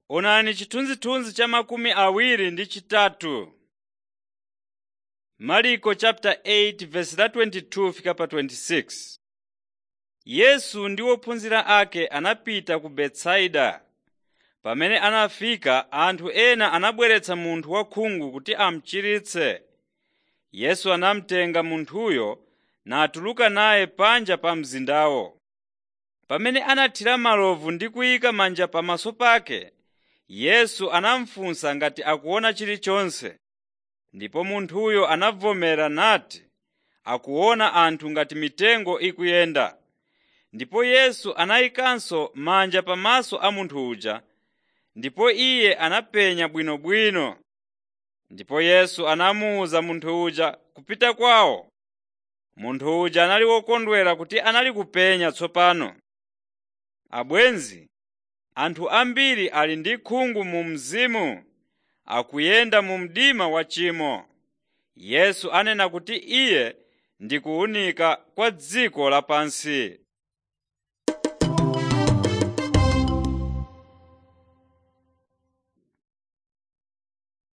Onani chithunzithunzi cha makumi awiri ndi chitatu. Marko chapter 8 verse la 22 fika pa 26. Yesu ndi ophunzira ake anapita ku Betsaida. Pamene anafika anthu ena anabweretsa munthu wakhungu kuti amuchiritse. Yesu anamutenga munthuyo natuluka naye panja pa mzindawo. Pamene anathira malovu ndi kuyika manja pamaso pake, Yesu anamufunsa ngati akuona chilichonse. Ndipo munthuyo anavomera nati akuona anthu ngati mitengo ikuyenda. Ndipo Yesu anayikanso manja pamaso a munthu uja, ndipo iye anapenya bwinobwino. Ndipo Yesu anamuwuza munthu uja kupita kwawo. Munthu uja anali wokondwera kuti anali kupenya tsopano. Abwenzi, anthu ambiri ali ndi khungu mu mzimu, akuyenda mu mdima wa tchimo. Yesu anena kuti Iye ndi kuwunika kwa dziko lapansi.